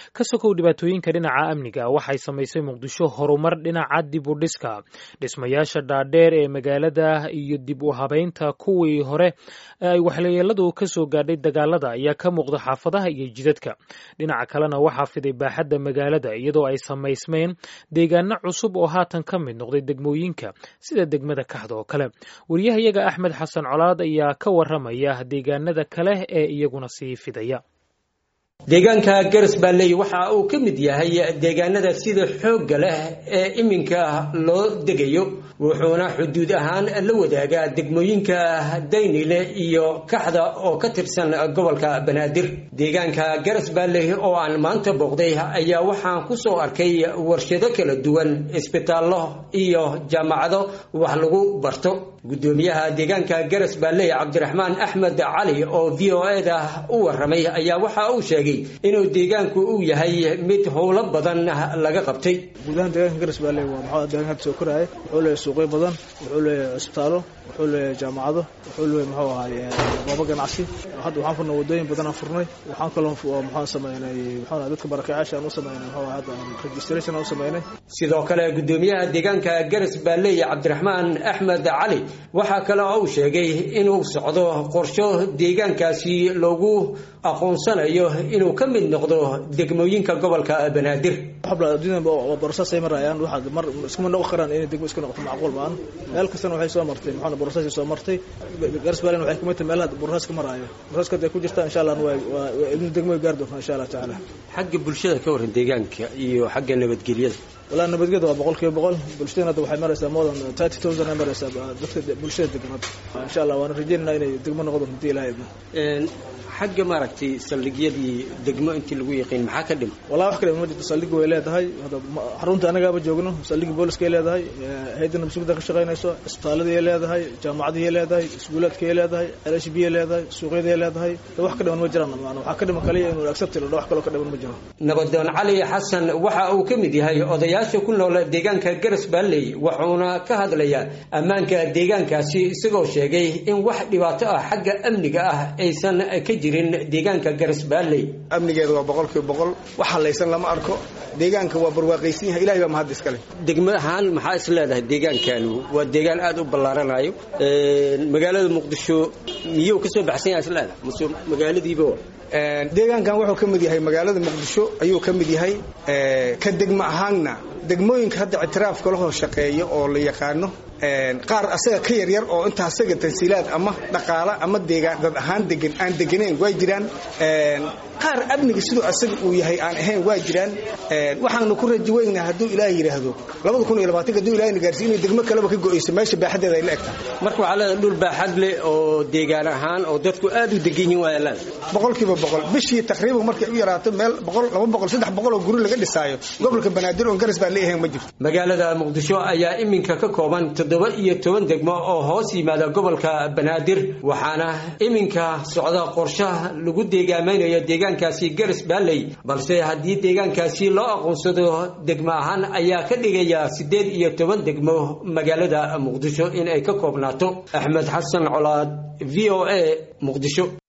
ka sokow dhibaatooyinka dhinaca amniga waxay samaysay muqdisho horumar dhinaca dib u dhiska dhismayaasha dhaadheer ee magaalada iyo dib u habeynta kuwii hore ee ay waxyeeladu ka soo gaadhay dagaalada ayaa ka muuqda xaafadaha iyo jidadka dhinaca kalena waxaa fiday baaxadda magaalada iyadoo ay samaysmeen deegaano cusub oo haatan ka mid noqday degmooyinka sida degmada kaxda oo kale wariyahayaga axmed xasan colaad ayaa ka waramaya deegaanada kale ee iyaguna sii fidaya deegaanka garas baalley waxa uu ka mid yahay deegaanada sida xoogga leh ee iminka loo degayo wuxuuna xuduud ahaan la wadaagaa degmooyinka daynile iyo kaxda oo ka tirsan gobolka banaadir deegaanka garas baalley oo aan maanta booqday ayaa waxaan ku soo arkay warshado kala duwan isbitaallo iyo jaamacado wax lagu barto gudoomiyaha deegaanka garas baalley cabdiraxmaan axmed cali oo v o e da u waramay ayaa waxa uu sheegay inuu deegaanku uu yahay mid howlo badan laga qabtay guud ahaan deegaanka garas baalley waa maxaa deegaanka hadda soo koraya wuxuu leeyahay suuqyo badan wuxuu leeyahay cisbitaallo wuxuu leeyahay jaamacado wuxuu leeyahay muxuu ahaay goobo ganacsi hadda waxaan furnay wadooyin badan aan furnay waxaan kaloo maxaan sameynay muxuu dadka barakaacaasha aan u sameynay muxuu hadda registration aan u sameynay sidoo kale gudoomiyaha deegaanka garas baalley cabdiraxmaan axmed cali waxaa kale oo uu sheegay inuu socdo qorsho deegaankaasi loogu aqoonsanayo inuu ka mid noqdo degmooyinka gobolka banaadir borosasay marayaan waxaad mar iskuma noqon karaan inay degmo isku noqoto macquul maan meel kastana waxay soo martay maxaa borosasay soo martay garsbaalen waxay kumid tahay meelaha borosaska maraayo borosaska haday ku jirtaa insha allah waa waa ibnu degmo gaar doontaa insha allah tacaala xagga bulshada ka waran deegaanka iyo xagga nabadgelyada walaa nabadgelyada waa boqol kiiba boqol bulshadana hadda waxay maraysaa more than thirty thousand ay maraysaa dadka bulshada degan hadda insha allah waana rajeynayna inay degmo noqdo hadii ilaha idmo xagga maaragtay saldhigyadii degmo intii lagu yaqiin maxaa ka dhima wallahi wax ka dhima ma jirto saldhigi way leedahay xarunta anagaaba joogno saldhigi booliskay leedahay hayadda nabsugida ka shaqaynayso cisbitaaladii leedahay jaamacadii leedahay iskuulaadkay leedahay lh b leedahay suuqyadii leedahay wax ka dhiman ma jiraan waxaa ka dhiman kaliya inuu accept ilo wax kaloo ka dhiman ma jiro nabadoon cali xasan waxa uu ka mid yahay odayaasha ku nool deegaanka garas baalley wuxuuna ka hadlayaa ammaanka deegaankaasi isagoo sheegay in wax dhibaato ah xagga amniga ah aysan ka jirin deegaanka garas baalley amnigeeda waa boqol kiiba boqol wax halaysan lama arko deegaanka waa barwaaqaysan yahay ilahay baa mahad iskale degmo ahaan maxaa is leedahay deegaankani waa deegaan aada u ballaaranayo magaalada muqdisho miyuu kasoo baxsan yahay is leedahay mase magaaladiiba deegaankan wuxuu ka mid yahay magaalada muqdisho ayuu ka mid yahay ka degmo ahaanna degmooyinka hadda ictiraafka lahoo shaqeeya oo la yaqaano qaar asaga ka yaryar oo inta asaga tansiilaad ama dhaqaala ama deegaan dad ahaan degan aan deganayn waa jiraan qaar amniga siduu asaga uu yahay aan ahayn waa jiraan waxaanu ku raji weynaa hadduu ilaah yidhaahdo labada kun iyo labaatanka hadduu ilaahna gaarsiin inay degmo kaleba ka go'ayso meesha baaxadeeda ay la egtahay marka waxaa leedahay dhul baaxad leh oo deegaan ahaan oo dadku aad u degan yihiin waa leedahay boqolkiiba boqol bishii taqriiban markay u yaraato meel boqol laba boqol saddex boqol oo guri laga dhisaayo gobolka banaadir oon garas baan leeyahay ma jirto magaalada muqdisho ayaa iminka ka kooban toddoba iyo toban degmo oo hoos yimaada gobolka banaadir waxaana iminka socda qorshaha lagu deegaamaynayo deegaankaasi garas baalley balse haddii deegaankaasi loo aqoonsado degmo ahaan ayaa ka dhigaya siddeed iyo toban degmo magaalada muqdisho in ay ka koobnaato axmed xasan colaad v o a muqdisho